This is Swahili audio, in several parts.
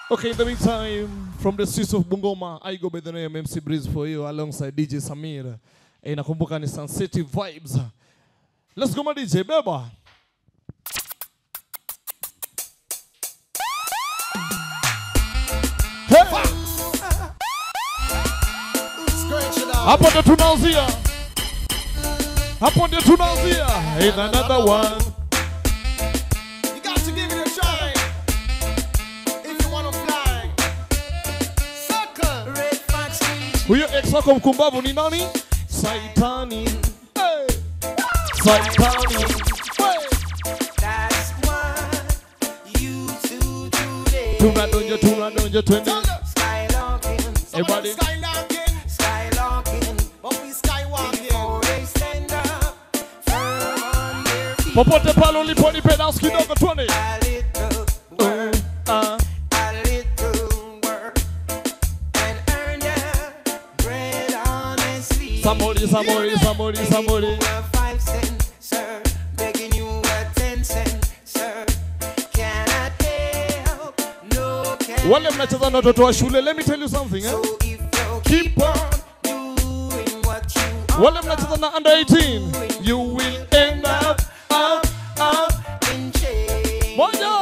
Okay, in the meantime, from the streets of Bungoma, I go by the name MC Breeze for you alongside DJ Samir. Eh, nakumbuka ni Sun City Vibes. Let's go my DJ, beba. Hey! Hapo ndo tunaanzia. Hapo ndio tunaanzia. In another one. You got to give it a try. If you wanna fly. Sucker. Red Fox Huyo ex wako mkumbavu ni nani? Saitani. Hey. Saitani. Hey. That's what you do today. Tunadonja, tunadonja, twende. Skylocking. Everybody. Skylocking. Skylocking. But we skywalking. Before they stand up. Firm on their feet. Popote pale ulipo nipe dance kidogo twende. A little work. Ah. A little work. And earn their bread honestly. Somebody, somebody, somebody, somebody. Begging you a five cent, sir. Begging you a ten cent, sir. Cannot help, no can. Wale mnacheza na watoto wa shule, let me tell you something eh? So if you Keep keep on. on doing what you Wale are mnacheza na under 18, you will end up, up, up. in change. Moja.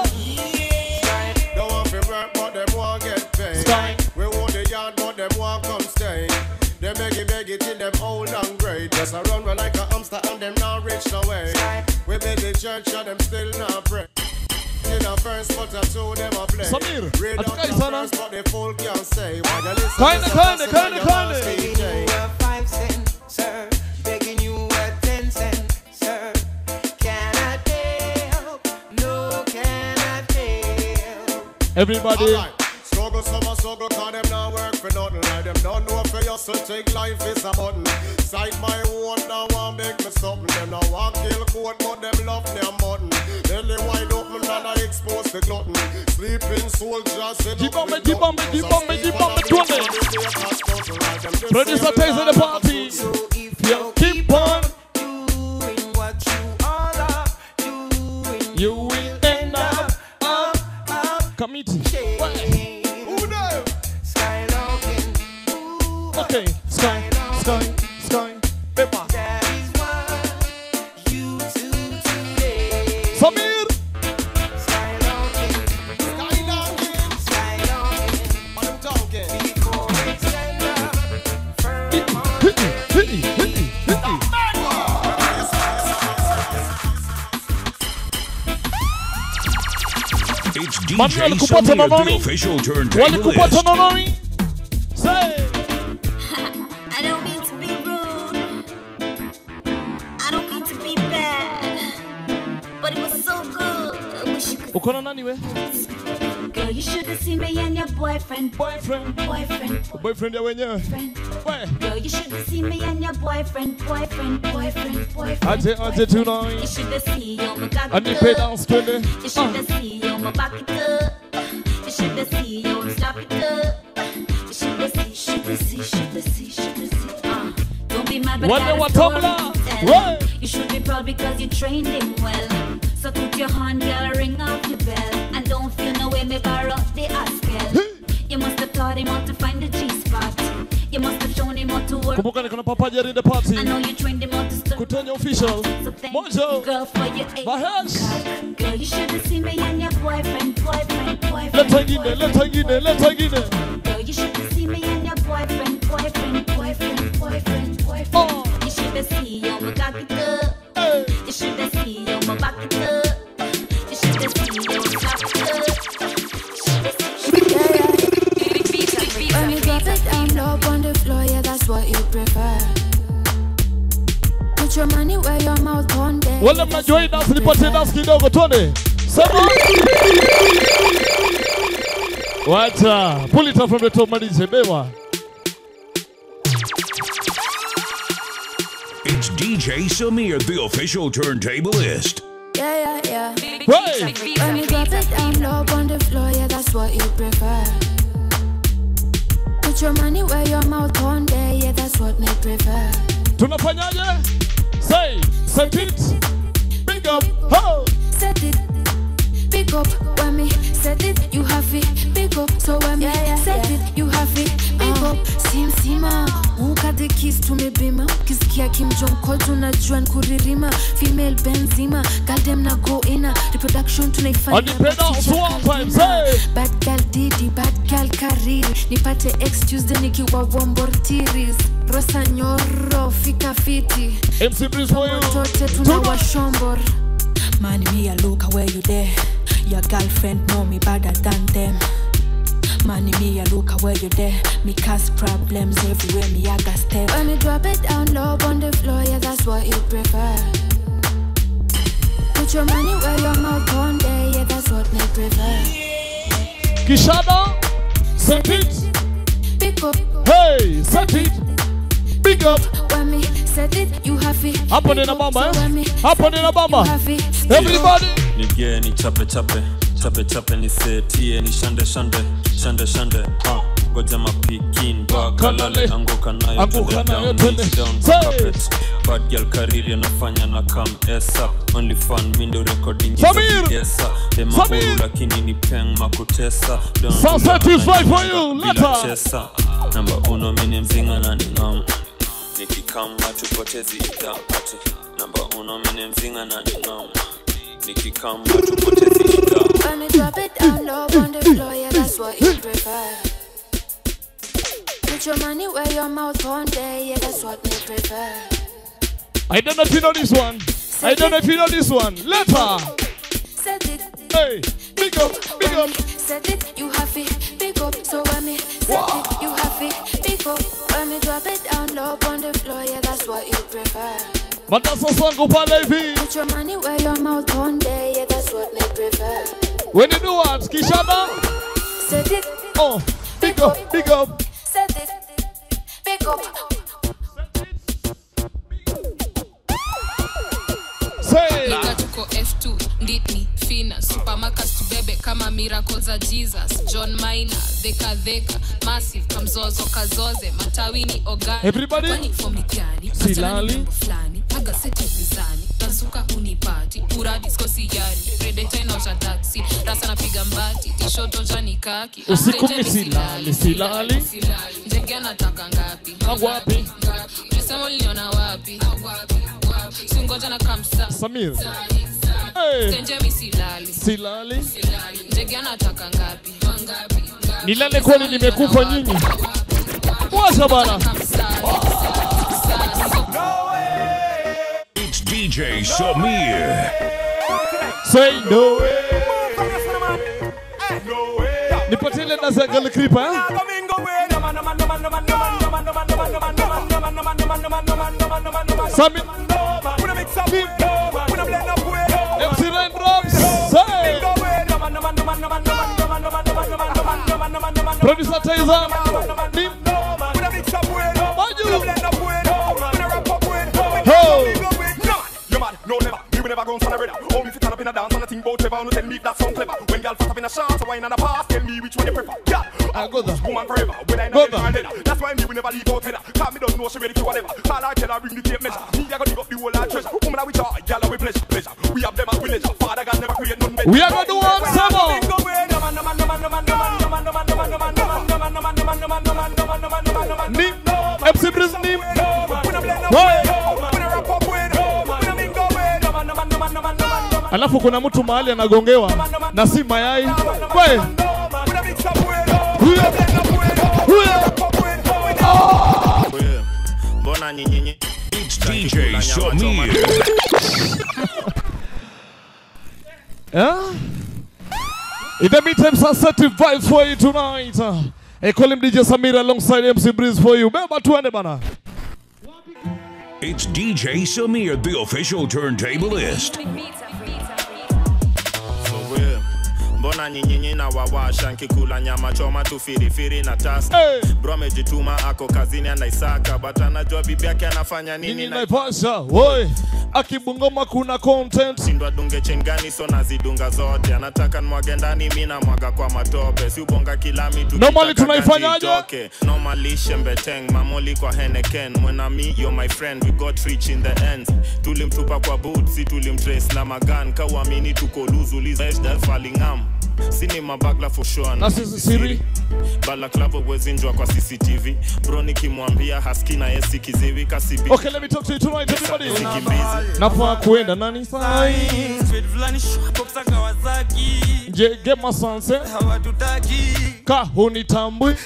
Don't want to work, but them want get paid. Sky. We want the yard, but them want come stay. They beg it, beg it till them old and great. Just a run run like a hamster and them not reach no way. We beg the church and them still not pray. In a first, but a two them a play. Samir, Read out hatukai the sana. verse, but the full can't say. Why you listen Kinda, to kinda, some kinda, person and kinda. you Begging can't you a five cent, sir. Begging you a ten cent, sir. Cannot help, no cannot help. Everybody. Alright. Struggle, summer, struggle, cause them not work for nothing. Like them don't know for you, so take life is a button. Sight my own, now want make me something. Them now want kill court, but them love their mutton. Belly wide open and I expose the glutton. Sleeping soldiers, sit Keep up on with me, keep on me, nothing. keep on me, keep on me, So twirl it. sleep on the day, like them just Producer say Taze in the party. So if Yeah, you keep on. doing what you all are doing, You will end up, up, up, committee. change. Who know? Skylocking, ooh, Okay, sky, sky, sky. Paper. that is what you do today. Samir. Skylocking, Skylocking. skylocking, What I'm talking? before they stand up, firm on Hit me, hit me, hit me, hit me. It's Mami, DJ walikupata na Samir, the nani? official Walikupata turntablist. na nani? Say. I don't mean to be rude. I don't mean to be bad. But it was so good. I wish you could. Uko na nani we? Girl, you should have seen me and your boyfriend. Boyfriend. Boyfriend. Boyfriend ya wenyewe. Boyfriend. We. Girl, you should have seen me and your boyfriend. Boyfriend. Boyfriend. Boyfriend. Aje, aje boyfriend. tonight. You should have seen you my cock Anipe it up. dance twende. You should have seen you my back it up. You should have seen you slap it up. You should have seen, should have seen, should have seen, should have seen. Uh, don't be mad, but Wale I wa got a story Tumblr. to tell. Right. You should be proud because you trained him well. So put your hand, girl, ring off your bell. And don't feel no way, me borrow the askel. You must have taught him how to find the G-spot. You must have shown him how to work. Kumbuka niko na Papa Jerry in the party. I know you trained him how to stop. Kutenya official. So thank you, Mojo. girl, for your eight Mahesh. Girl, you should have seen me and your boyfriend, boyfriend, boyfriend. Leta ingine, boyfriend, leta ingine, leta ingine. Girl, you should have seen me and your boyfriend, boyfriend, boyfriend, boyfriend, boyfriend. Oh. You should have seen you my cock it up. Hey. You should have seen you my back it up. You should have seen you slap it up. You should have seen. When you drop it down low on the floor, yeah, that's what you prefer. Put your money where your mouth on there. Wale mnajua hii dance nipatie dance kidogo twende. Sema. Wacha. Pull it up from the top malize beba. It's DJ Samir, the official turntablist. Yeah, yeah, yeah. Hey. When you drop it down low on the floor, yeah, that's what you prefer. Put your money where your mouth on there, yeah, that's what me prefer. Tunafanyaje? Say, set it. Big up. Ho. Set it, pick up when me set it, you have it, pick up. kis tumebima ukisikia kimjonkol tunajua nkuririma female benzima galdem na goina reproduction tunaifanya Anipenda but sija one time, kalima. say. bad gal didi bad gal kariri nipate ex tuesday nikiwa wombortiris rosa nyoro fika fiti MC Breeze for you. tote tuna washombor Man, me a look where you there. Your girlfriend know me better than them. Man, me a look where you there. Me cause problems everywhere. Me I got step. When me drop it down low on the floor, yeah, that's what you prefer. Put your money where your mouth on there, yeah, that's what me prefer. Kishada, set it. Pick up Hey, set it. Big up. when me set it, you have it. Hapo Pick nina up, bamba, so eh? when me Hapo set nina it, bamba. you have it. Everybody. nige ni chape chape chape chape ni setie ni shande shande shande shande ha goja mapikin bakalale Kalale. anguka nayo Anguka twende nayo down, twende. knees down, Say. carpet. bad girl kariri anafanya na kam esa only fun window recording Samir. esa Samir. demaburu lakini ni peng makutesa Don't Sunset do is that, right for nanyonga you. bila Leta. chesa namba uno mini mzinga na ningam nikikama tupotezi idapati namba uno mini mzinga na ningam nikikama tupotezi idapati When me drop it down low on the floor, yeah, that's what you prefer. Put your money where your mouth on there, yeah, that's what me prefer. I don't know if you know this one. I don't know if you know this one. Later. Set it. Hey, big up, big When up. me set it, you have it. Pick up, so when me set it, you have it. Pick up, when me drop it down low on the floor, yeah, that's what you prefer. Matasa sangu pale hivi. Put your money where your mouth on there, yeah, that's what me prefer. When you do what? Kishada. Set it, Oh, big up, big up. set it, pick up. Say. Liga tuko F2 nditni fina supermarkets tubebe kama miracle za jesus john minor dheka dheka massive kamzozo kazoze matawini ogani Everybody. Kwani form ni gani Silali. Achana ni mambo fulani aga seti mizani tazuka unipati pura disco sijani redeta inaosha taksi rasa napiga mbati tishoto jani kaki Usiku Asteje mi silali, silali. njege anataka ngapi Wapi? ulisema uliniona wapi singoja na kamsa Samir. Hey. Stenje mi silali Silali. ndege anataka ngapi Nilale kwani nimekufa nyinyi. Washa bana. It's DJ Samir. Say no way. Nipatie ile dance ya Girl Creeper, eh? Sami. MC Raindrops. Say. Producer Taiza. Nim. Maju. Ho. You mad? No never. Me will never go on son of brother. Oh, me fit turn up in a dance and a thing about Trevor. No tell me if that sound clever. When girl fat up in a shot, a wine and a pass, tell me which one you prefer. Girl, I go there. woman forever. Whether I Go know there. or leather. That's why me will never leave out header. Cause me don't know she ready for whatever. Call her, tell her, bring the tape measure. Me, I gotta give up the whole lot treasure. Woman, I with joy. Girl, I with pleasure. Pleasure. We have them as we leisure. Father God never create none better. We are gonna do one summer. Nim. MC Breeze Nim. Hey. Alafu kuna mtu mahali anagongewa na si mayai. We. Huyo. Huyo. Mbona nyinyi It's DJ Samir. Yeah? In the meantime, sensitive vibes for you tonight. Uh, hey, call him DJ Samir alongside MC Breeze for you. Beba tuende bana. It's DJ Samir, the official turntablist. mbona nyinyinyi na wawasha nkikula nyama choma tu firifiri na tasa Hey. bro amejituma ako kazini anaisaka but anajua bibi yake anafanya nini Nini na naipasha? Woi. akibungoma kuna content shindwa dunge chain gani so nazidunga zote anataka nwage ndani mi namwaga kwa matope si ubonga kila mitu Normally kitaka tunaifanyaje? ganji itoke. normally shembeteng mamoli kwa heneken mwenami yo my friend we got rich in the end tulimtupa kwa boot si tulimtrace na magan kawamini tuko luzulizfalingam sini mabagla for sure na sisi siri balaklavo wezinjwa kwa cctv bro nikimwambia haski na yesi kiziwi kasibi okay let me talk to you tonight everybody nafaa kuenda nani sai je gema sanse ka hunitambui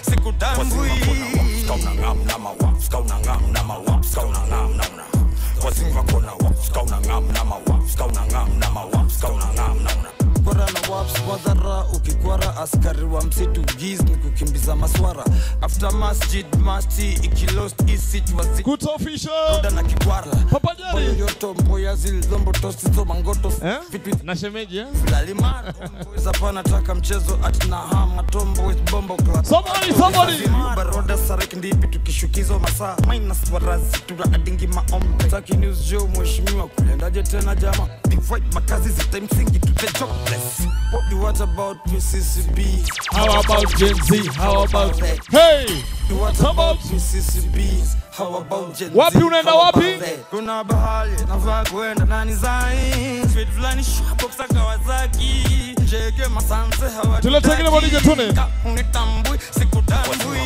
kwara na waps madhara ukikwara askari wa msitu giz ni kukimbiza maswara after masjid masti ikilost isitwazioda na kikwara yoyoto mboya zilizombo tosi mangoto na shemeji eh? lalimara zapana taka mchezo atina hama tombo bombo Somebody, somebody. baroda sarek ndipi tukishukizo masaa minus warazi tuna adingi maombe taki news jo mheshimiwa kulendaje tena jama big white makazi zita msingi to the jobless what, what about PCCB How about Gen Z? How about hey? What about PCCB? How about Gen Z? Wapi unaenda How wapi? about that? kuna bahali navaa kwenda nani zai Street fulani shopoksa Kawasaki jege masanse hawa Tulete kile bonije tune. unitambui sikutambui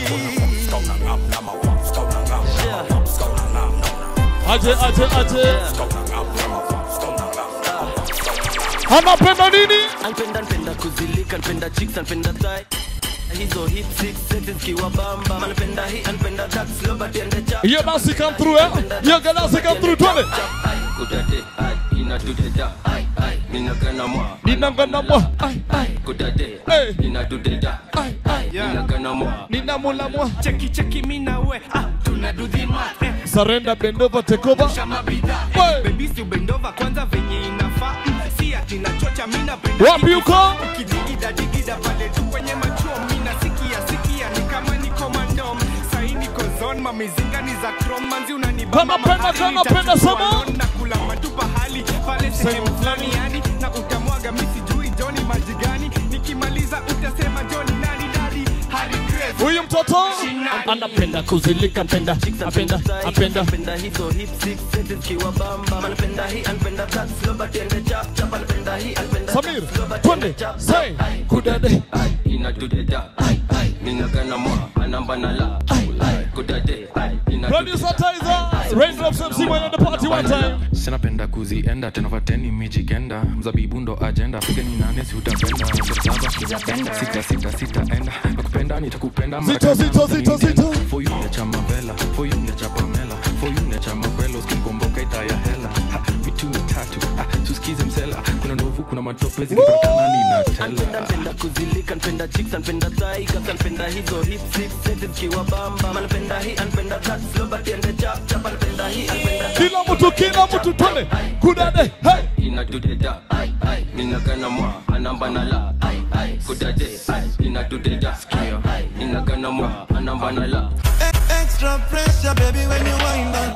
Aje, aje, aje. Anapenda nini? Anpenda npenda kuzilika npenda chicks npenda thigh hizo hip six seti zikiwa bamba anpenda hii anpenda that slow but ende cha Hiyo dansi come through eh? Hiyo dansi come through twende. kudade ai inatuteta ai ai ninagana mwa Ninagana mwa kudade Hey. inatuteta ai ai ninagana mwa ninamulamwa cheki cheki mina we ah, tunadudhima eh. Surrender, bend over, take over. bebisi ubendova kwanza venye inafaa si ati nachocha mina Wapi uko? ukidigida digida pale tu kwenye machuo mina sikia sikia ni kama niko mandom sahi niko zone mamizinga ni za chrome manzi unanibamba Kama penda, mahali, kama nitachukua penda, sema. loan na kula matupa hali pale sehemu fulani yani na utamwaga misi jui joni maji gani nikimaliza utasema joni nani dadi Harry Grace Huyu mtoto anapenda kuzilika, apenda, apenda, apenda. anpenda hizo hip six seti zikiwa bamba anpenda hii anpenda that slow but ende chap chap anpenda hii anpenda Samir, twende, say, kudade. inatuteta ai ai ninagana mwa anamba na la ai kudade ai Producer Tizer, Raindrops MC when at the party one time. sinapenda kuzienda tena vateni mijikenda mzabibu ndo ajenda fike ni nane si utapenda saba sita sita sita enda nakupenda nitakupenda mara Zito, kadhaa, zito, zito, utanitenda. zito. for you necha mavela for you necha pamela for you necha makwelo skinkomboka itaya hela Ha, mitu mitatu ah, tusikize msela kuna ndovu kuna matope zikipatana ninatela anpenda npenda kuzilika npenda chicks anpenda thigh kasa anpenda hizo hip six seti zikiwa bamba anpenda hii anpenda that slow but ende chap chap anpenda hii anpenda Kila mtu, kila mtu, twende, kudade, hey. inatuteta ai ai ninagana mwa anamba na la ai ai kudade ai inatuteta ai ninagana mwa anamba na la Extra pressure, baby, when you wind on.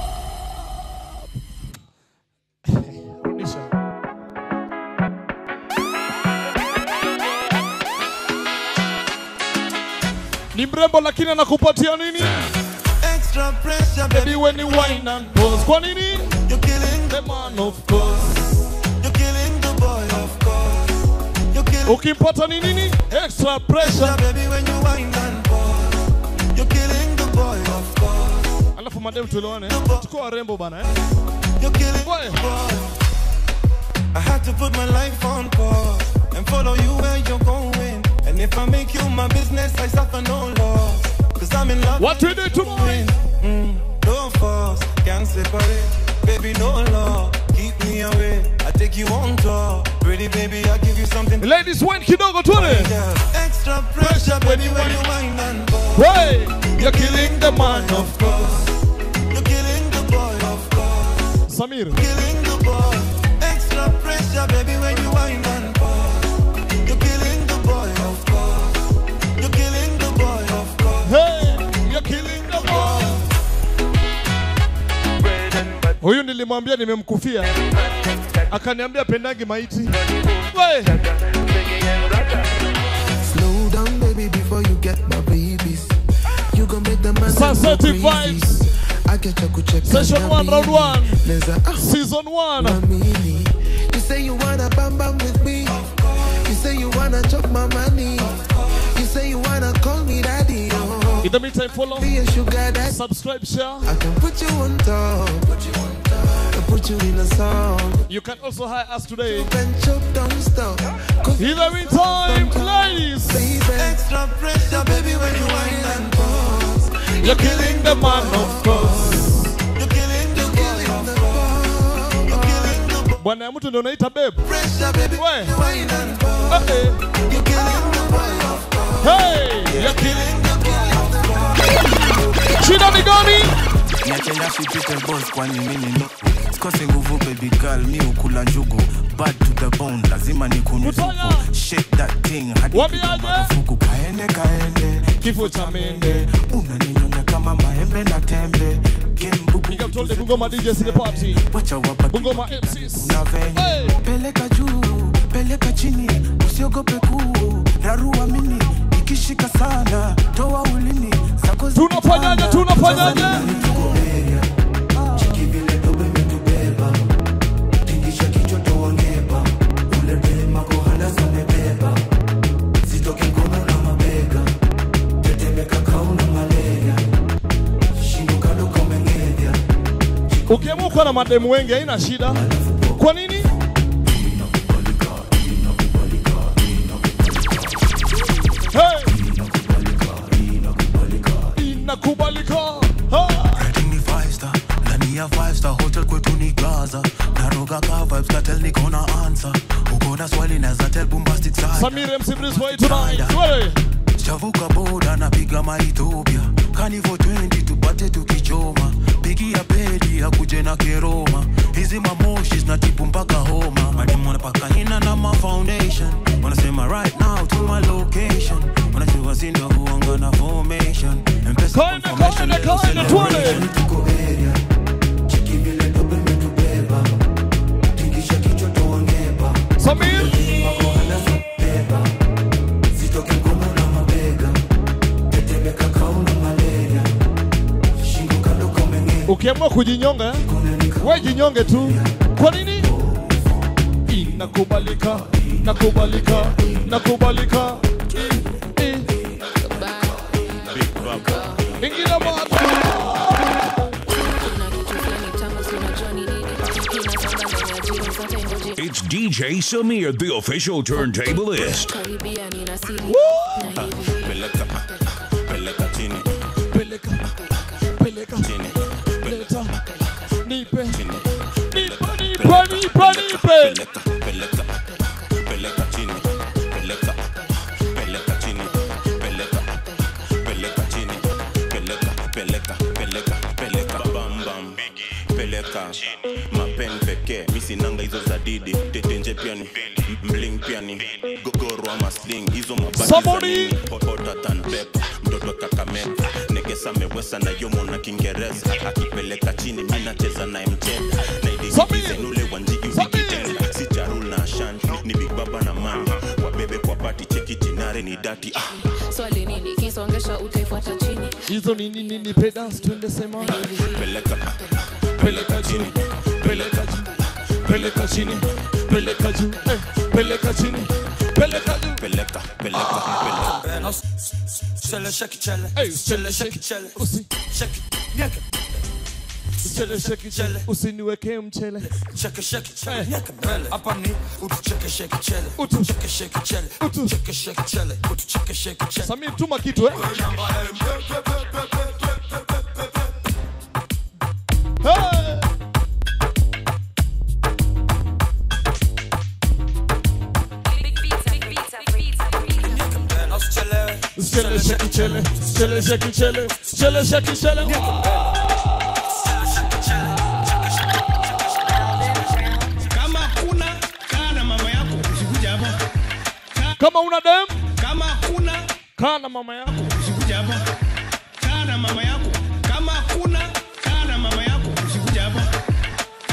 Ni mrembo lakini anakupatia nini? Extra pressure, Baby when you wine and pose. Kwa nini? You're killing the man of course. You're killing the boy, of course. You're killing Ukimpata ni nini? Extra pressure. baby when you wind and pause. You're killing the boy, of course. Alafu madem tuelewane. Tuko warembo bana eh. You're killing the boy. I had to put my life on pause and follow you where you're going. And if I make you my business, I suffer no loss. Cause I'm in love. What we do tomorrow? Mm, no force, can't separate. Baby, no law, keep me away. I take you on tour. Pretty baby, I give you something. Ladies, when kidogo tuone. Extra pressure, baby, when you wind and pause. Hey, you're killing the man of course. You're killing the boy, of course. Samir. Killing the boy. Extra pressure, baby, when you wind and pause. You're killing the boy, of course. You're killing the boy, of course. Hey, you're killing the boy. Huyu nilimwambia nimemkufia, akaniambia pendangi maiti. We, Slow down, baby, before you get my babies. You gon' make the man Sensitive go crazy. vibes. I get your kucheka Session na one, round mimi. one. Neza, ah, season one. Mamini. You say you wanna bam bam with me. You say you wanna chop my money. You say you wanna call me daddy. Oh. In the meantime, follow, Be a sugar daddy. subscribe, share. I can put you on top. Put you on top. And put you in a song. You can also hire us today. And chop, don't stop. In the meantime, ladies, Extra pressure, baby, when you whine and pause. you're killing the man, of course. You're killing the boy. You're killing the boy. Bwana ya mtu ndio unaita babe. Pressure, baby, We. you whine and pause. Eh, eh. You're killing the boy, of course. Hey, you're killing the boy, of course. Shida ni gani? niachenda shipite boss kwani mimi ndo sikose nguvu baby girl mi ukula njugu bad to the bone lazima nikunuzuku shake that thing hadi piga marufuku kaende kaende kifo cha mende unaninyonya kama maembe na tembe Big up to all the Bungoma DJs in the party. wacha wabaki Bungoma MCs. una venye peleka juu peleka chini usiogope kuu rarua mini ikishika sana toa ulimi zako Tunafanyaje? Tunafanyaje? Ukiamua kuwa na mademu wengi haina shida. Kwa nini? Hey! Inakubalika. Ha! ni five star ndani ya five star hotel kwetu ni gaza naroga ka vibes katel niko na answer uko na swali naza tell bombastic side Samir MC Breeze for you tonight. Wewe. chavuka boda napiga maethiopia kanivo 20 tupate tukichoma pigia pedi akuje na keroma hizi mamoshi zinatibu mpaka homa mademu wanapaka hina na ma foundation wanasema right now to my location wanajua sindo huanga na formation mpesa confirmation leo celebration Samir. Ukiamua kujinyonga, eh, we jinyonge tu. Kwa nini? Inakubalika, nakubalika, nakubalika. I- i- Ingine moto. It's DJ Samir, the official turntablist. peleka peleka chini Peleka, peleka, leta, nipe, nipe, nipe, nipe, nipe. peleka peleka chini peleka peleka chini peleka peleka chini peleka peleka peleka peleka bam bam peleka mapen pekee misinanga hizo za didi tetenje pia ni mling pia ni gogoro ama sling hizo mabati za Somebody! nini hotota tan pepa mtoto kakameka negesa mewesa na yomo na kiingereza akipeleka chini mi nacheza naye mcheza naidiizenule wanjigi ukitenda si charul na ashanti ni big baba na mami wabebe kwa pati cheki jinare ni dati ah. swali nini kisongesha utaifuata chini Hizo ni nini ni pedals twende sema. peleka Peleka chini, peleka juu, peleka chini, peleka juu, eh, peleka chini, peleka juu. peleka peleka peleka Chele, shake it, chele. Hey, Chele, shake it, chele. Usi. Shake it, nyeke. Chele, shake it, chele. Usiniwekee mchele. Shake it, shake it, chele. Nyeke mbele. Hapa ni utu cheke, shake it, chele. Utu. Cheke, shake it, chele. Utu. Cheke, shake it, chele. Utu cheke, shake it, chele. Samir, tuma kitu eh. Hey! Chele, shake it, chele. Chele, shake it, chele. Chele, shake it, chele. kama kuna kaa na mama yako usikuja hapa Kama una dem, kama kuna kaa na mama yako. usikuja hapa kaa na mama yako kama kuna kaa na mama yako usikuja hapa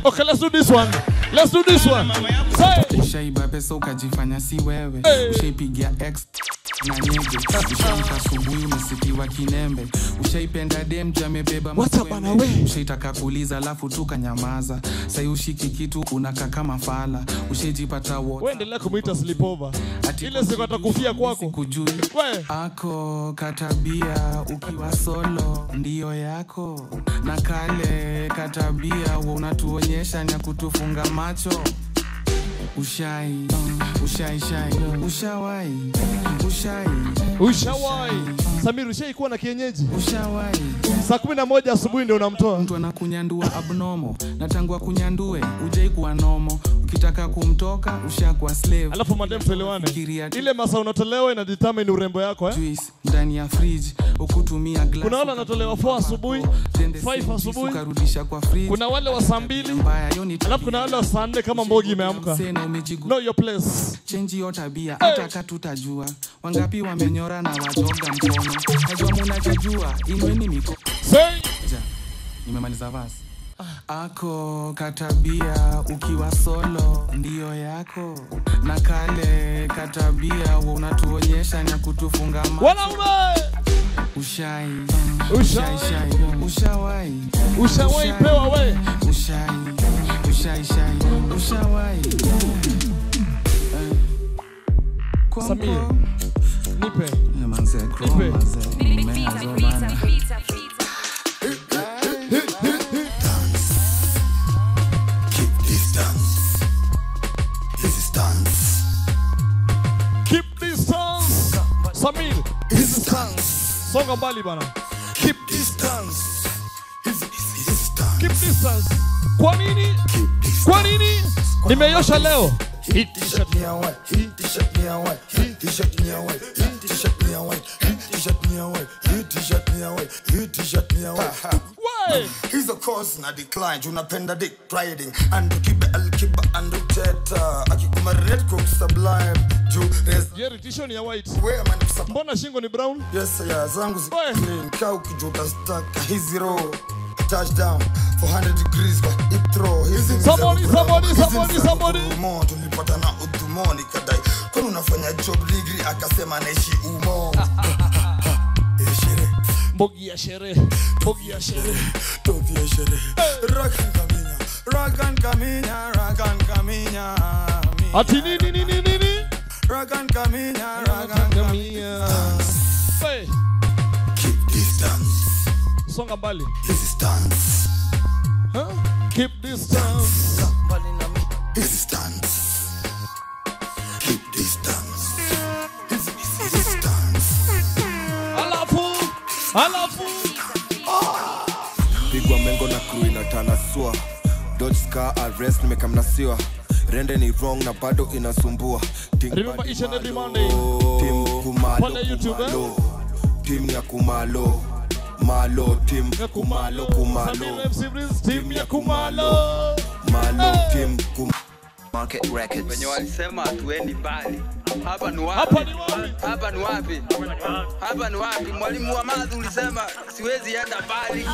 Okay, let's do this one. Let's do this one. Say. ushaiba pesa ukajifanya si wewe Hey. ushaipigia x na nyege ushaamka asubuhi umesikiwa kinembe ushaipenda dem juu amebeba maswembe. ushaitaka kuuliza alafu tu kanyamaza sai ushiki kitu unakaa kama fala ushaijipata wote Wewe endelea kumuita sleepover. Ile siku atakufia kwako. kujui ako katabia ukiwa solo ndiyo yako na kale katabia wa unatuonyesha na kutufunga macho ushai ushai shai ushawai ushai Ushawai. Samir ushaikuwa na kienyeji? Ushawai. Saa kumi na moja asubuhi ndio unamtoa. mtu anakunyandua abnomo na tangu akunyandue ujai kuwa nomo ukitaka kumtoka ushakuwa slave Alafu madem tuelewane. Ile masaa unatolewa ina determine urembo yako eh? juice ndani ya fridge ukutumia glass Kuna wale wanatolewa 4 asubuhi, 5 asubuhi. ukarudisha kwa fridge Kuna wale wa saa mbili. Alafu kuna wale wa saa nne kama mbogi imeamka. Know your place. chenji yo tabia hata katutajua wangapi wamenyora na wajoga mkono najua munajijua inweni miko Ja, nimemaliza vasi ako katabia ukiwa solo ndiyo yako na kale katabia wa unatuonyesha na kutufunga macho. Wanaume! ushai Ushai. shai ushawai Ushawai pewa we. ushai ushai shai ushawai Samir. Nipe. manze Nipe. Keep distance. This is dance. Keep distance. Samir. Distance. Songa mbali bana. Keep distance. Keep distance. Kwa nini? Kwa nini? Nimeyosha leo. Hit t-shirt me away. Hit t-shirt me away. Hit t-shirt me away. Hit t-shirt me away. Hit t-shirt me away. Hit t-shirt me away. Hit t-shirt me away. hizo course na decline unapenda dick riding andukibe alkiba anduteta akikuma red cook sublime juu Jerry tisho ni ya white. Wewe man Mbona shingo ni brown? yes ya zangu zi clean kaa ukijuta staka hizi row touchdown 400 degrees kwa hip throw hizi ni za Somebody, Bravo. somebody, Hizi ni somebody, za somebody. Umo, tulipata na udhumoni kadai kwani unafanya job degree akasema naishi umo Mbogi ya sherehe. Mbogi ya sherehe. Topi ya sherehe. Rakan kaminya, rakan kaminya, rakan kaminya. Ati nini nini nini? Rakan kaminya, rakan kaminya. Hey. Keep distance. Songa mbali. This is dance. Huh? Keep distance. This is dance. Keep distance. This is this is dance. Alafu. Alafu. pigwa mengo na crew inatanasua dodge scar arrest nimekamnasiwa rende ni wrong na bado inasumbua Think Remember body each and every malo. Monday. Team kumalo Pale YouTube, eh? kumalo team ya kumalo malo team kumalo kumalo Samir MC Breeze, team ya Kumalo. malo team kum Market Records. Wenye walisema hatuendi mbali. Hapa ni wapi? Hapa ni wapi? Hapa ni wapi? Hapa ni wapi? Mwalimu wa math ulisema siwezi enda mbali.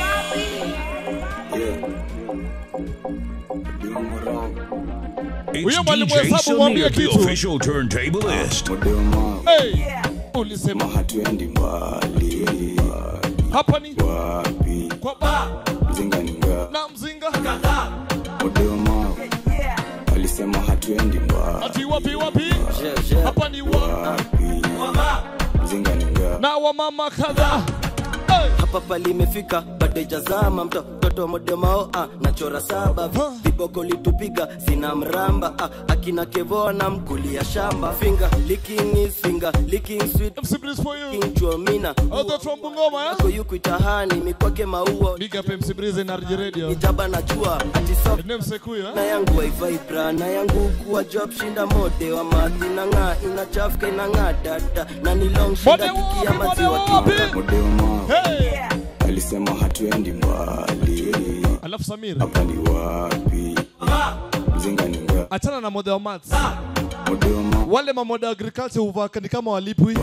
Huyo It's mwalimu DJ hesabu mwambie Samir, the kitu. official turntablist. Hey. Ulisema hatuendi mbali hapa ni wapi kwa ba mzinganinga na mzinga modema alisema hatuendi mbali ati wapi wapi hapa ni wa mzinganinga na wamama kadhaa hapa pali imefika bado ijazama mto mtoto wa modemao ah, nachora saba viboko litupiga sina mramba ah, akina kevoa na mkulia shamba finger licking is finger licking sweet MC Breeze for you king chuomina Other from Bungoma eh ko yuku itahani mikwake maua Big up MC Breeze na RJ Radio ijaba najua ati soft Name Sekuyo na eh yangu waivibra na yangu kuwa job shinda mode wa madhi na ng'aa inachafuka inang'aa dada na ni long shinda tukia maziwa tu modema hey. alisema hatuendi mbali Alafu Samir hapa ni wapi mzinganinga achana na model maths modema wale mamoda agriculture huvaa ni kama walipwi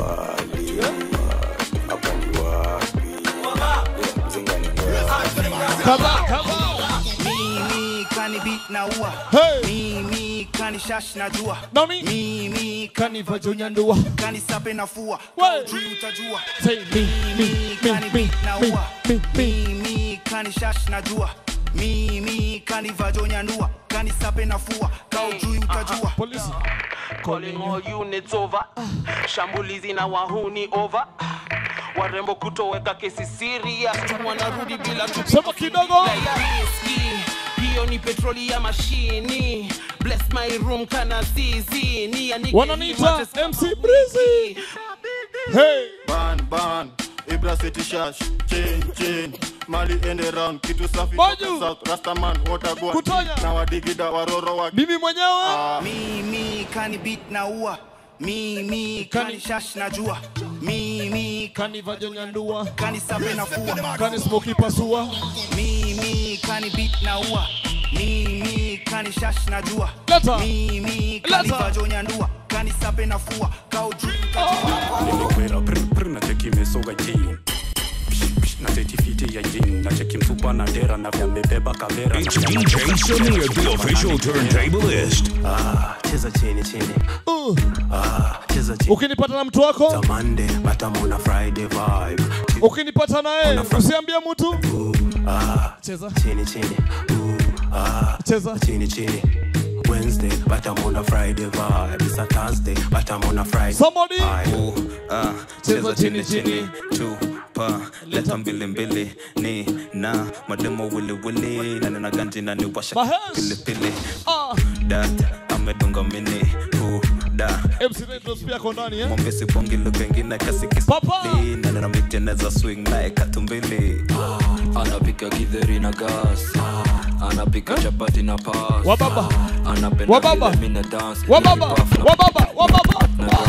kadhaa kadhaa Mimi kani beat na ua Hey. mimi kani shash na jua Nani? mimi kani vajonyandua kani sape na fua kaujui utajua Say me, mimi kani beat na ua mimi kani shash na jua mimi kani vajonyandua kani sape na fua kaujui utajua polisi calling all units over shambulizi na wahuni over warembo kutoweka kesi serious wanarudi bila Sema kidogo. riski hiyo ni petroli ya mashini bless my room kana zizi ni ya nige Wananiita hii MC Breezy. Hey. ban ban ibra city shash chain chain mali ende round kitu safi Maju. toka south rastaman watagua Kutonya. na wadigida waroro wa bibi mwenyewe mimi kani beat na ua mimi kani shash na jua mimi kani vajonyandua kani sape na fua kani smoki pasua mimi kani beat na ua mimi kani shash na jua Leta. mimi kani Leta. vajonyandua kani sape na fua kaujui nimekwera prpr na cheki mesoga jin na setifiti ya jin na cheki mfupa na dera na vyamebeba kavera It's DJ Samir, the official turntablist. Ah, cheza chini chini Ah, cheza chini ukinipata na mtu wako Monday but I'm on a Friday vibe ukinipata naye usiambie mtu Ah, cheza chini chini Ooh, ah, cheza chini chini Wednesday but I'm on a Friday vibe It's a Thursday but I'm on a Friday Somebody vibe. Ah, cheza chini chini tupa leta mbili mbili ni na mademo wili wili na nina ganji na niwasha Mahesh. pilipili Ah. dat amedunga mini hu da MC Redros pia ako ndani eh mwambesi bongi lugha ingine kasikisli na nina miteneza swing naye katumbili anapika githeri na gas anapika chapati na pas Wababa. anapenda Wababa. vile mina dance Wababa. Wababa. Wababa.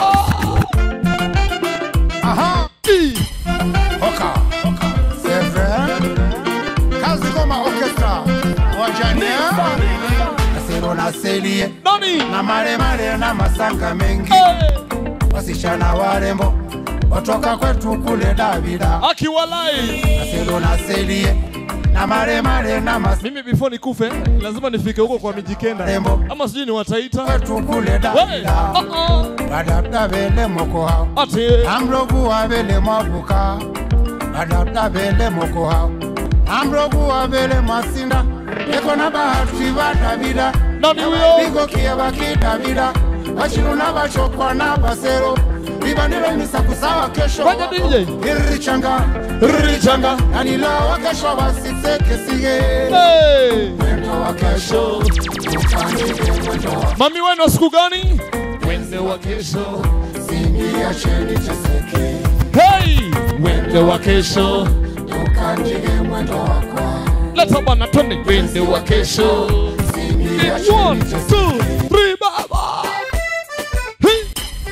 Aha. Oka. C'est vrai. Kazi Goma Orchestra. Wajania. Nasero na selie. Nani? Na mare mare na masanga mengi. Wasichana warembo. Watoka kwetu kule Davida. Akiwalai. Nasero na selie. Na mare mare na mas mimi before nikufe lazima nifike huko kwa mijikenda ama sijui ni wataita kwetu kule Davida. Badabda bele moko hao. Ati. Amrogu wa bele mabuka. Badabda bele moko hao. Amrogu wa bele masinda. Eko na bahati ba Davida. Nani huyo? Bigo kie baki Davida. Bashiru na bachokwa na basero. Libaniro misakusawa kesho. Fanya DJ. Irichanga. Irichanga. Anila wa kesho basiseke sige. Hey. Mwendo wa kesho. Upanike mwendo wa mami wenu wa siku gani wende wa kesho Singia cheni cheseke. hey wende wa kesho Ukanjige mwendo wako. leta bana twende wende wa kesho It's one, two, three, baba Hey.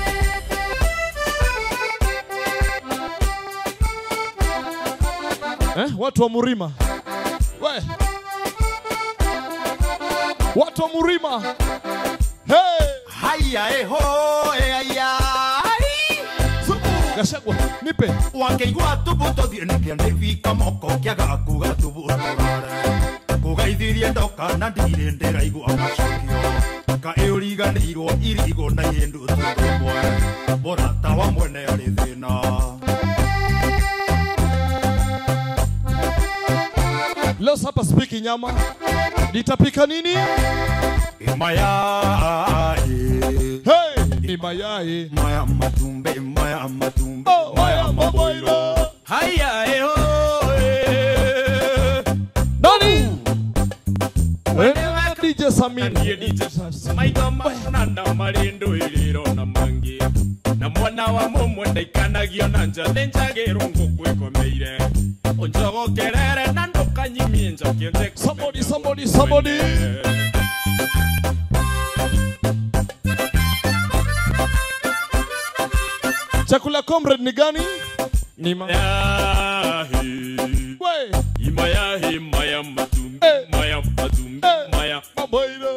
eh, watu wa Murima we watu wa Murima hey. haya eho eaya Gashagwa nipe wangeigua tubuto thiene kĩanĩbi moko kĩaga kuga tubutũrare kũgeithirie ndoka na ndirĩ ndĩraigua macokio ka ĩũriganĩirwo irigo na yĩndũ tũrũmwe mũrata wa mwene arĩ thĩna leo hapa spiki nyama nitapika nini mayai hey, ni mayai maya matumbe maya matumbe oh, maya maboilo haya eho nani eh? DJ Samin maitho manana marĩ ndũĩrĩro na mangĩ na mwana wa mũmwe ndaikanagio na njathĩ njagĩrwo ngũkwĩkomeire ũnjogokerere na ndũkanyimie njokie somebody somebody somebody chakula comrade ni gani ni ma Yahi. we imayahi maya matumbi maya matumbi maya maboiro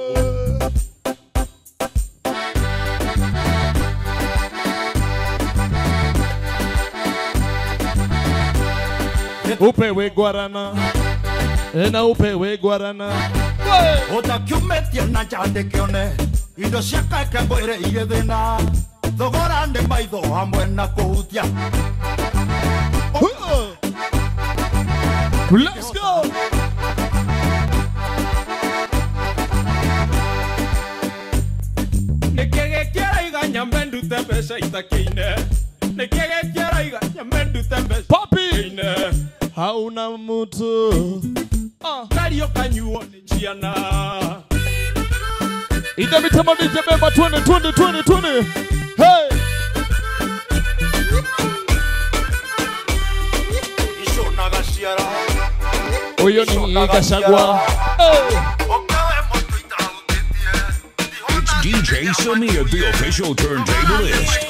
upewe guarana na upewe guarana utakiumetie na njandĩkĩone indo cia kake mwĩrĩ irĩ thĩna thogora nĩ maitho hamwe na kũhutia Let's go. nikigĩkĩraiga nyambe ndute mbeca itakĩine nikigĩkĩraiga nyambe ndute mbeca Papi. hauna mtu kario kanyuo nĩ ciana inde mitemo nije bemba twende twende twende twende hey iconaga ciara huyo ni Gashagwa hey. It's DJ Samir, the official turntablist.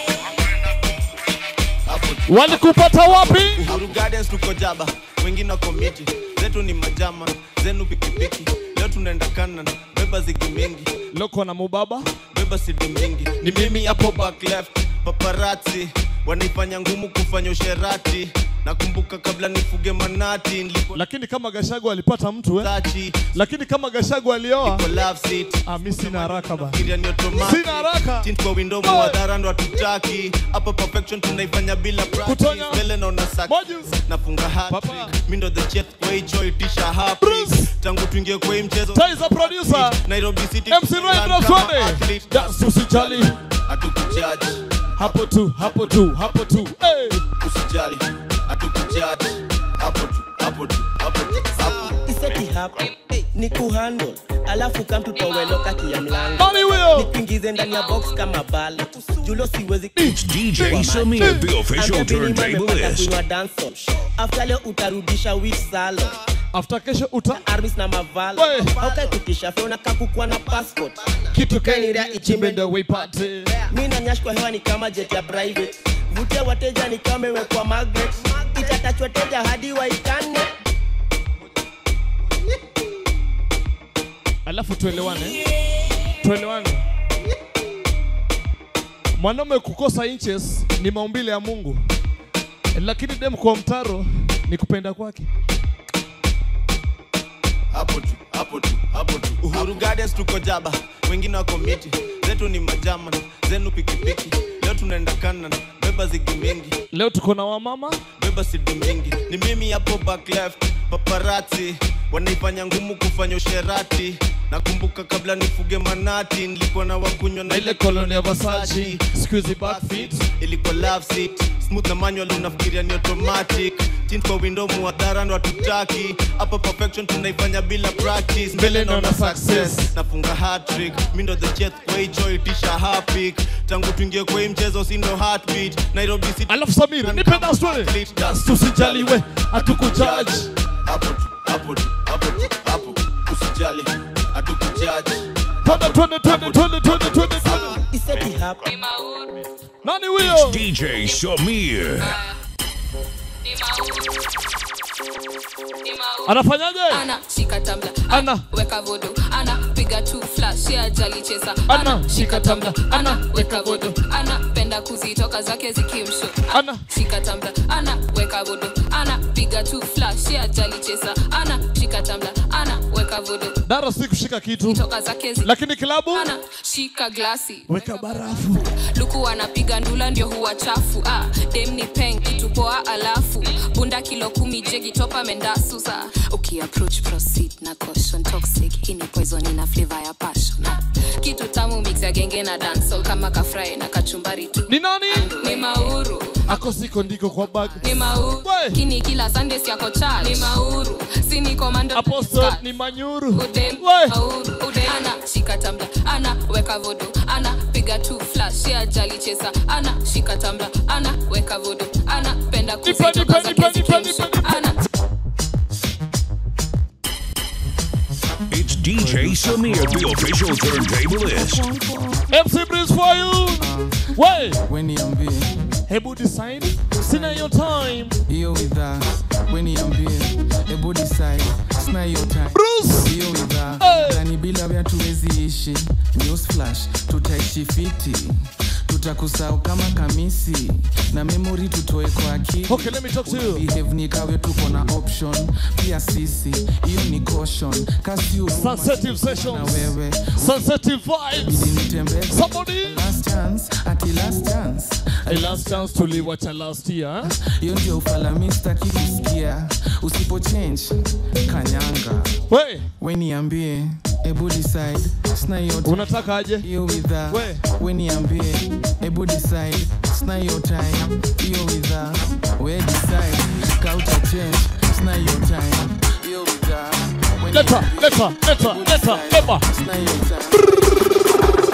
walikupata wapi Uhuru Gardens tuko jaba, wengine wako miti, zetu ni majama, zenu pikipiki. Leo tunaenda Canaan, beba zigi mingi, loko na mubaba, beba sidi mingi. Ni mimi hapo back left, paparazzi wanaifanya ngumu kufanya usherati. Nakumbuka kabla nifuge manati, nilipo lakini kama Gashagwa alipata mtu eh? lakini kama Gashagwa alioa ah, mi sina haraka ba fikiria ni automatic. Sina haraka. Tint kwa window mwadhara ndo hatutaki. Hapa perfection tunaifanya bila practice. Mbele naona success. Nafunga hat-trick. Mi ndo the chef kwa hii joy tisha happy. Tangu tuingie kwa hii mchezo. Taiza producer. Nairobi City. MC Raindrop kama Sunday. athlete. Dance usijali. Hatukujudge. hapo tu hapo tu hapo tu hey. Usijali. Hatukujudge. Hapo tu, hapo tu, hapo tu, hapo. iseti hapa ni kuhandle alafu kamtutoweloka kia mlango Nani huyo? nikuingize ndani ya box kama bala julo siwezi It's DJ Samir, the official turntablist. kunywa dancehall after leo utarudisha wit salo after kesho uta armis na mavalo haukaikutisha fe unakaa kukuwa na passport kitu kainirea ichimbe ndo wipate mi nanyashkwa hewa ni kama jet ya private vutia wateja ni kama imewekwa magnet itatachwa teja hadi waitane alafu tuelewane tuelewane mwanaume kukosa inches ni maumbile ya mungu lakini dem kwa mtaro ni kupenda kwake hapo tu hapo tu hapo tu uhuru gardens tuko jaba wengine wako miti zetu ni majama zenu pikipiki leo tunaenda kanan beba zigi mingi leo tuko na wamama beba sidi mingi ni mimi hapo back left paparazzi wanaifanya ngumu kufanya usherati nakumbuka kabla nifuge manati nilikuwa na wakunywa na ile koloni ya Versace siku hizi backfit ilikuwa love seat smooth na manual unafikiria ni automatic tint kwa window muadhara ndo hatutaki hapa perfection tunaifanya bila practice mbele naona success nafunga hat-trick mi ndo the chef kwa hii joy tisha hapik tangu tuingie kwa hii mchezo si ndo heartbeat Nairobi City alafu Samir nipe dance twende dance tusijaliwe hatukujaji hapo tu hapo tu hapo tu hapo usijali hatukujaji twende twende twende twende twende twende twende iseti hapa nani huyo It's DJ Samir. anafanyaje ana shika tambla ana weka vodo ana piga tu flash ya jali cheza ana shika tambla ana weka vodo ana penda kuzitoka zake zikimsho ana shika tambla ana weka vodo ana piga tu flash ya jali cheza ana shika tambla ana weka vodo dara si kushika kitu toka zake zi lakini kilabu ana shika glasi weka barafu luku anapiga ndula ndio huwa chafu ah, dem ni peng kitu poa alafu bunda kilo kumi jegi topa mendasusa ukiapproach proceed na caution toxic hii ni poison ina flavor ya passion ah, kitu tamu mix ya genge na dancehall kama kafry na kachumbari tu ni nani ni mauru ako siko ndiko kwa bag ni mauru kini kila sunday siako charge ni mauru sini komando apostle ni manyuru udem mauru udem ana shika tambla ana weka vodo ana piga tu flash ya jali chesa ana shika tambla ana weka vodo ana penda kuzitoka zake zikimsho ana It's DJ Samir, the official turntablist. MC Breeze for you we weniambie hebu design sina hiyo time hiyo idhaa weniambie hebu decide sina hiyo time hiyo idhaa Hey. nani bila vya tuwezi ishi news flash tutaishi fiti tutakusahau kama kamisi na memori tutoe kwa akili Okay, let me talk to you. behave ni kawe tuko na option pia sisi hiyo ni caution kasi Sensitive sessions. na wewe Sensitive vibes. Somebody. last chance ati last chance A last chance tuliwacha last year. hiyo ndio ufalamista kikusikia usipo change kanyanga we we niambie ebu decide sina hiyo time. Unataka aje? hiyo widha We. we niambie ebu decide sina hiyo time hiyo widha we decide kauta change sina hiyo time hiyo widha we Leta, niambie, leta, leta, ebu leta, decide, leba. sina hiyo time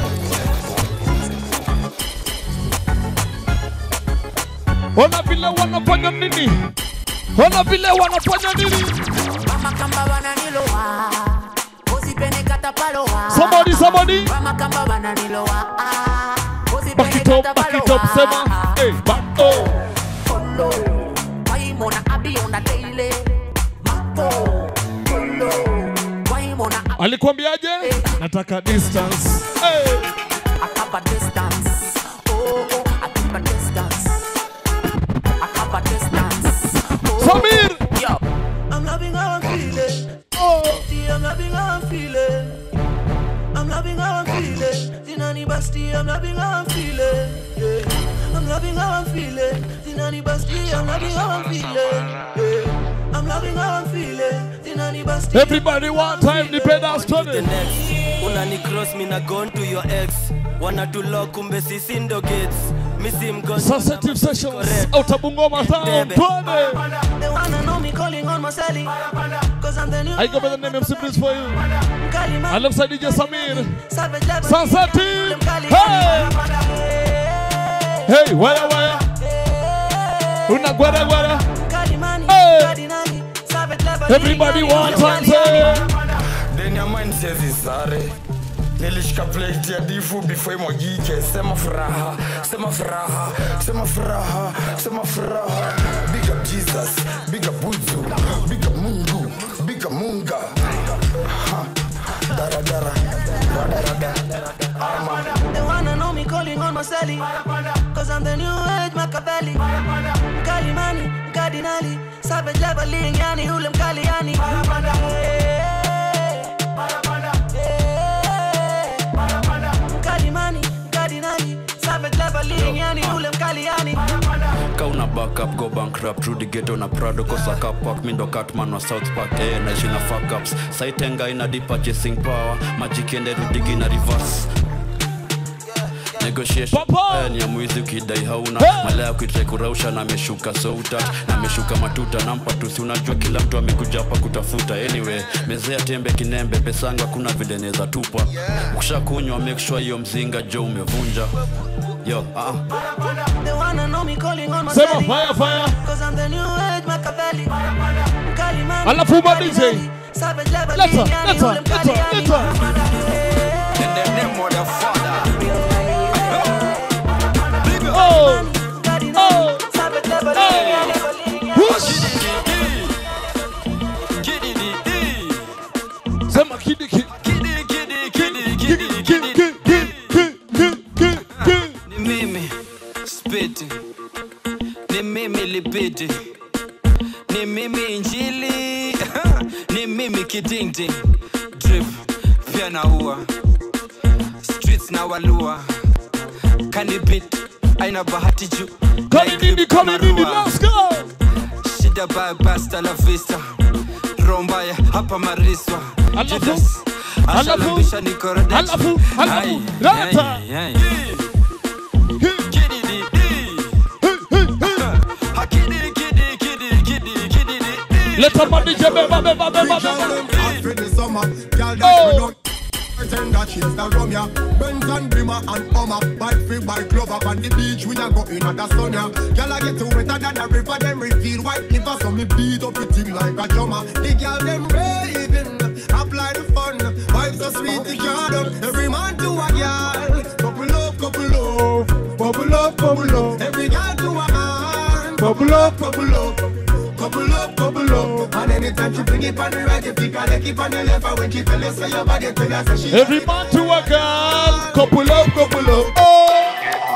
Ona vile wanafanya nini? Ona vile wanafanya nini? Wamakamba wananilowa usipende katapalowa Somebody, somebody. Wamakamba wananilowa Back it up, back it up, sema. Hey, back up. Follow Waimona abi on the daily Mapo Follow Waimona abi Alikwambiaje? Nataka distance. Hey. Akaba distance Oh oh Akaba distance Akaba distance Oh Samir Yo I'm loving how I'm feeling. Oh, See, I'm loving how I'm feeling. I'm loving how I'm feeling. Zinani Basti, I'm loving how I'm feeling. Yeah. I'm loving how I'm feeling. Zinani Basti, I'm loving how I'm feeling. Yeah. I'm loving how I'm feeling. Zinani Basti. Everybody one time nipenda the story. next unani cross me na gone to your ex wanatulok kumbe sisi ndo gates misi mgonjwa Sensitive sessions. Out of Bungoma town. Bebe. Twende. They wanna know me calling on my celly. Cause I'm the new. I go by the name MC Prince for you. Kalima. Alongside DJ Samir. Savage level. Sensitive. Kali. Hey. Hey, waya waya. Una gwara gwara. Kalimani. Hey. Kadinali. Savage level. Everybody one time say. ndani ya mind siwezi sare nilishika plate ya difu before imwagike sema furaha sema furaha sema furaha sema furaha big up jesus big up buzu big up mungu big up munga Ha. daradara radarada ama They wanna know me calling on my celly. Cause I'm the new age Machiavelli. Kalimani, Cardinali. Savage leveling, yani ule mkali yani. Kalimani, Cardinali. Savage leveling, yani ule mkali yani. kauna backup go bankrupt rudi geto na prado kosa kapak mindo catman wa south park eh, naishi na fuckups saitenga ina deep purchasing power majikiende rudigi na reverse negotiation eh, ni ya mwizi ukidai hauna malaya kuitrai kurausha na ameshuka soutat na ameshuka matuta nampa tusi unajua kila mtu amekuja hapa kutafuta anyway mezea tembe kinembe pesangu hakuna vile neza tupa ukisha kunywa make sure hiyo mzinga jo umevunja yo ah. They wanna know me calling on my Sema celly. fire, fire. Cause I'm the new age Machiavelli. Kalimani, Alafu ba DJ. Cardinali. Savage leveling, Leta, yani leta, ule mkali leta, yani. leta. Oh, oh, Savage leveling, oh. yani. Whoosh. Sema kidi kidi. Kidi, kidi, kidi, kidi, kidi, kidi, kidi, kidi. ni mimi spiti ni mimi lipiti ni mimi injili ni mimi kidingding drip pia naua streets na walua kanibit aina bahati juu Kali nini, kali nini, let's go. shida baya basta la vista rombaya hapa mariswa Alafu, Judas, alafu, ashalambisha nikorodechi. alafu, alafu, Ai, leta. ai, ai. Kididi, Hakidi, kidi, kidi, kidi, kididi. Leta ma DJ beba, beba, beba, beba. Oh. Pretend that she's the rum ya Benz and Brimmer and Hummer Bike free by glove up on the beach We a go in at the sun ya Girl I get to wetter than a river Them reveal white liver So me beat up the thing like a drummer The girl them raving Apply the fun Vibes so sweet the garden Every man to a girl Couple up, couple up Bubble up, bubble up Every girl to a man Bubble up, bubble up Couple up, couple up And anytime she bring it on the right You pick her leg keep on the left And when she tell you say your body Tell her say she Every man to a girl. Couple up, couple up. Oh.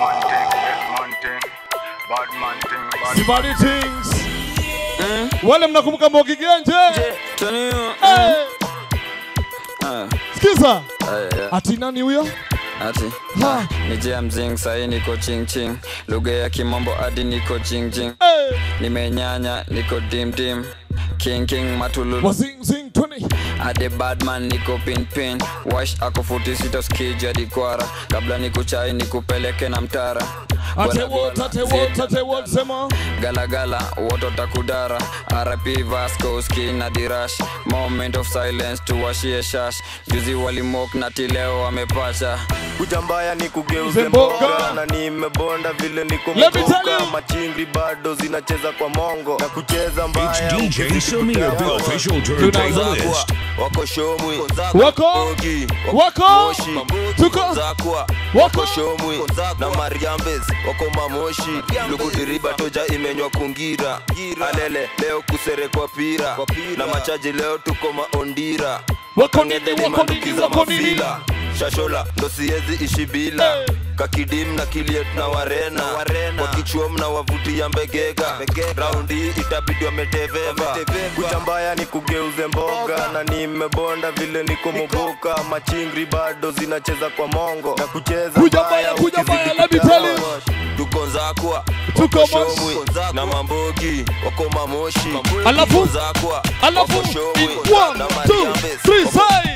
Sibadi things. Wale mnakumbuka Mbogi Genje? Eh, Sikiza. Ati nani huyo? ati Ha. ni jia mzing sahi niko ching ching lugha ya kimombo hadi niko jing jing nimenyanya niko dim dim king king matululu Wazing zing 20. ade badman niko pin pin wash ako futi sita skija dikwara kabla nikuchai nikupeleke na mtara Ate what, ate what, ate what, sema. galagala woto takudara rp vasco skin na dirash moment of silence tuwashie shash juzi walimok na tileo wamepacha kuja mbaya ni kugeuze Mboga. mboga na nimebonda vile niko Let me tell mboga machingri bado zinacheza kwa mongo na kucheza mbaya It's DJ Samir, the official turntablist. wako shomwi Wako? Bogi, Wako? Moshi, Tuko? zakwa Wako? wako shomwi na mariambes wako mamoshi lugudiriba toja imenywa kungira alele leo kuserekwa pira na machaji leo tuko maondira Wako nini, Ngedeni wako manduki nini, za wako nini? mafila shashola ndo siezi ishi bila kakidim na kiliet na warena kwa kichuom na wavutia mbegega raundi itabidi wameteveva kucha mbaya ni kugeuze mboga na nimebonda vile niko moboka machingri bado zinacheza kwa mongo na kucheza Kuja mbaya mbaya, kuja ukizidi mbaya, let me tell you. kugawa. tuko nzakwa Tuko wako mas- shomwi na mambogi wako mamoshi Alafu? Tuko nzakwa Alafu? wako shomwi In one, na two, mariambes three, wako- say.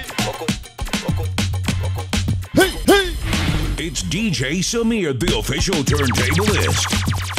Hey, hey. It's DJ Samir, the official turntablist.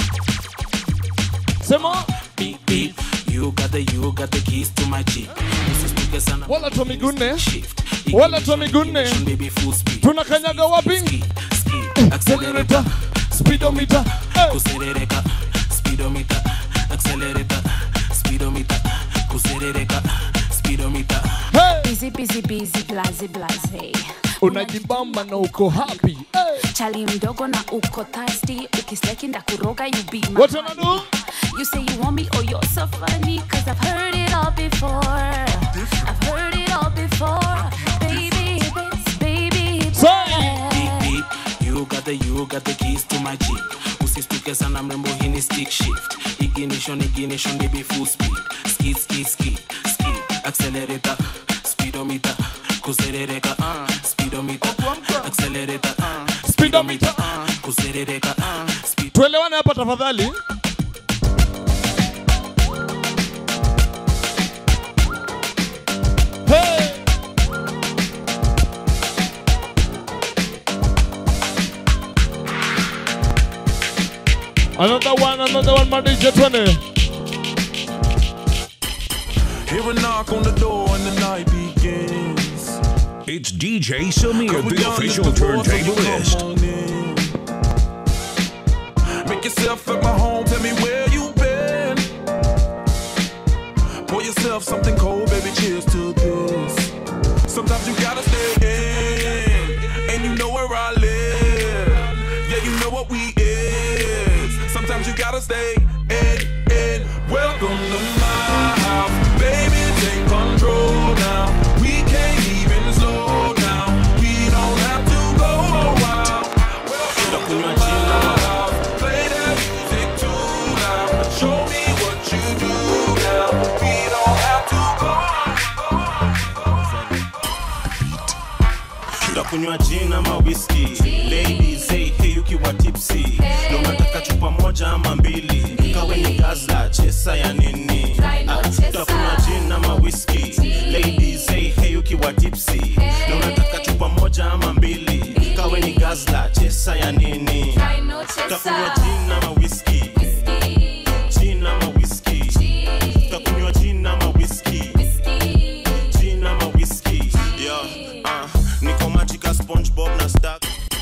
Sema. Beep, beep. You got the, you got the keys to my jeep. Usistuke sana Wala tu miguu nne. Wala tu miguu nne. Tunakanyaga wapi? Accelerator, speedometer. kuserereka speedometer accelerator speedometer kuserereka speedometer Busy, busy, busy, blaze, blaze. Unajibamba na uko happy. Chali mdogo na uko thirsty. Ukistaki ndakuroga you be my What wanna do? You say you want me, oh you're so funny Cause I've heard it all before I've heard it all before Baby, it's baby, it's beep beep you got the you got the keys to my jeep usistuke sana mrembo hii ni stick shift ignition ignition baby full speed skid skid skid skid accelerator speedometer kuserereka uh, speedometer accelerator uh, speedometer uh, kuserereka uh, speed Tuelewane hapa tafadhali. Hey. Another one, another one, my DJ 20. Hear a knock on the door and the night begins. It's DJ Samir, the official turntablist. Make yourself at my home, tell me where you been. Pour yourself something cold, baby, cheers to this. Sometimes you gotta stay in, and you know where I live. Yeah, you know what we is. Sometimes you gotta stay in, in. Welcome to my house, baby, take control now. We can't even slow down. We don't have to go a while. Welcome to my house, play that music too loud. Show me what you do now. We don't have to go. tutakunywa gin ama whisky ladies hey, hey ukiwa tipsy na unataka chupa moja ama mbili kawe ni gazla chesa ya nini Ah, tutakunywa gin ama whisky ladies hey, hey ukiwa tipsy na unataka chupa moja ama mbili kawe ni gazla chesa ya nini tutakunywa gin ama whisky gin ama whisky tutakunywa gin ama whisky gin ama whisky yeah uh, niko majika spongebob na stack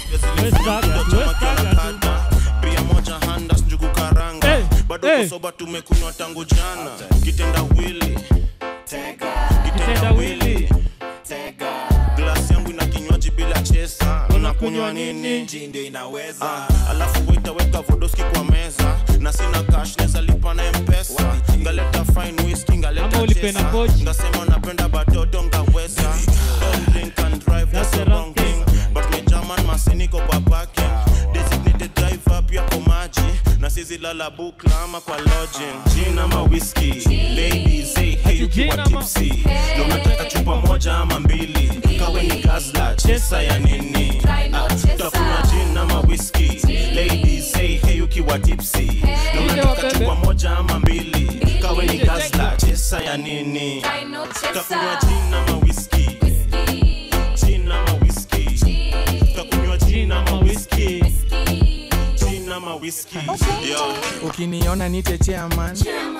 pia moja handas njugu karanga bado hey. kusoba tumekunywa tangu jana kitenda wili kitenda wili glasi yangu ina kinywaji bila chesa unakunywa nini nji ndio inaweza ah, alafu waitaweka vodoski kwa meza na sina cash neza lipa na mpesa ngaleta fine whisky ngaleta chesa ngasema napenda batoto ngaweza don't drink and drive that's the wrong thing but me German masiniko kwa parking designated driver pia kwa maji na sisi lala bukla ama kwa lodging gin ama whisky ladies hey, hey ukiwa tipsy na unataka chupa moja ama mbili kawe ni gazla chesa ya nini Ah, utakunywa gin ama whisky ladies hey, hey ukiwa tipsy na unataka chupa moja ama mbili kawe ni gazla chesa ya nini utakunywa gin ama whisky gin ama whisky utakunywa gin ama whisky gin ama whisky yo ukiniona nite chairman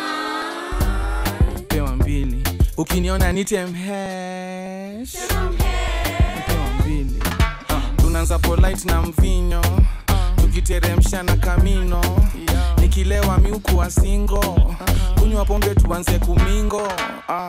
pewa mbili ukiniona nite mhesh pewa mbili Ah, tunaanza polite na mvinyo tukiteremsha na kamino nikilewa miukuwa singo kunywa pombe tuanze kumingo ah.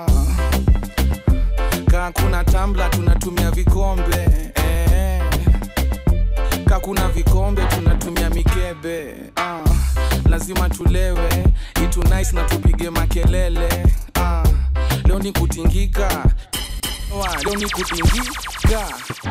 kaa kuna tambla tunatumia vikombe eh. kaa kuna vikombe tunatumia mikebe ah. lazima tulewe itu nice na tupige makelele ah. leo ni kutingika Wa, leo ni kutingika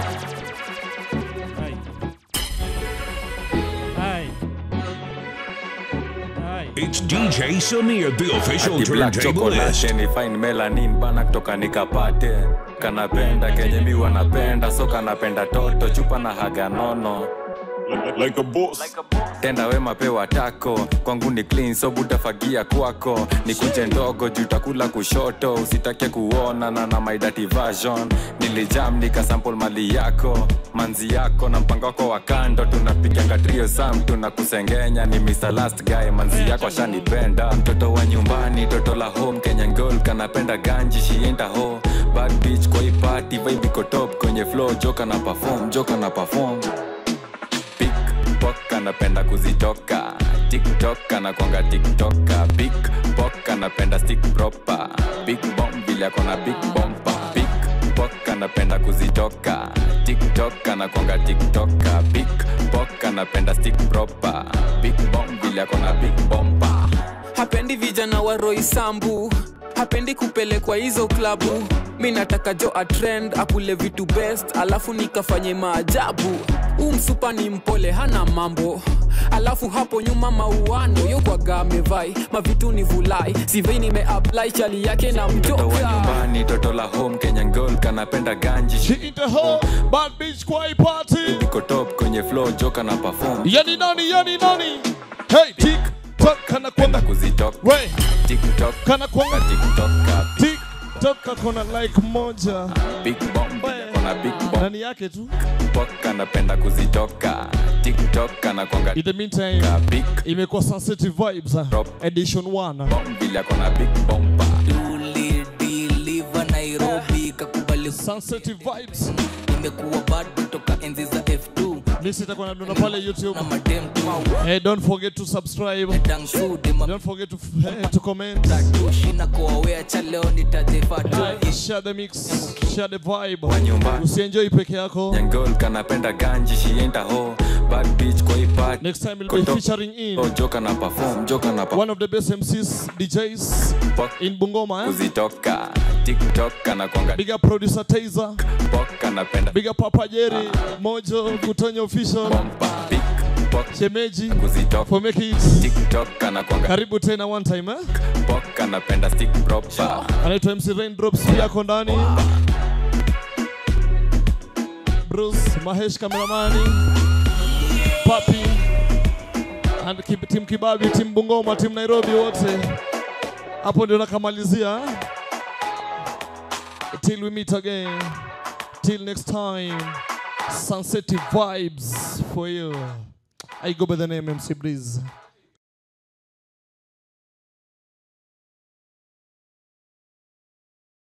It's DJ Samir, the official Ati black turntablist. chocolate ni fine melanin bana kutoka nikapate kanapenda kenye mi wanapenda so kanapenda toto chupa na haga nono like a boss. tenda wema pewa tako kwangu ni clean so butafagia kwako ni kuje ndogo juu takula kushoto usitake kuona na na my dirty version nilijam nikasample mali yako manzi yako na mpango wako wa kando tunapiganga trio sam tunakusengenya ni Mr. last guy manzi yako ashanipenda mtoto wa nyumbani toto la home Kenyan girl kanapenda ganji shienda ho bad bitch kwa hii party vibe iko top kwenye flow joka na perform joka na perform pickpock anapenda kuzitoka tiktok anakwanga tiktoka pickpock anapenda stick proper big bomb vile akona big bompa pickpock anapenda kuzitoka tiktok anakwanga tiktoka pickpock anapenda stick proper big bomb vile akona big bompa hapendi vijana wa roisambu hapendi kupelekwa hizo klabu mi nataka jo atrend akule vitu best alafu nikafanye maajabu huu msupa ni mpole hana mambo alafu hapo nyuma mauano yokwaga amevai mavitu ni vulai sivei nimeapply chali yake na mtoto wa mjoka nyumbani toto la home kenyan girl kanapenda ganji bad bitch kwa hii party iko top kwenye flow joka na perform yani nani yani nani hey tik tok kana kwanga kuzitoka we tiktok kana kwanga tiktoka tik tok akona like moja big bomb kona big bomb ndani yake tu pok anapenda kuzitoka tiktok anakwanga in the meantime imekuwa sensitive vibes uh, edition 1 vile akona big bomba ulidiliva nairobi kakubali sensitive vibes imekuwa bado toka enzi za f2 This itakuwa nadona pale YouTube. Hey, don't forget to subscribe. Don't forget to, eh, to comment. shina koawea cha leo nitajefatu Like, share the mix, share the vibe. Wa nyumba. Usienjoy peke yako. nyangol kanapenda ganji shienda ho bad bitch kwa hii party Next time we'll be featuring in oh, joka na perform joka na perform one of the best MCs, DJs in Bungoma. Eh? kuzitoka tiktok anakwanga Big up producer Taser. pok anapenda Big up Papa Jerry, Mojo, Kutonyo Official. Shemeji for make it. tiktok anakwanga Karibu tena one time eh? pok anapenda stick proper anaitwa MC Raindrops pia ako ndani. Bruce Mahesh kameramani, Papi and Kib- team Kibabi, team Bungoma, team Nairobi wote hapo ndio nakamalizia. eh? Till we meet again, till next time, sunset vibes for you. I go by the name MC Breeze.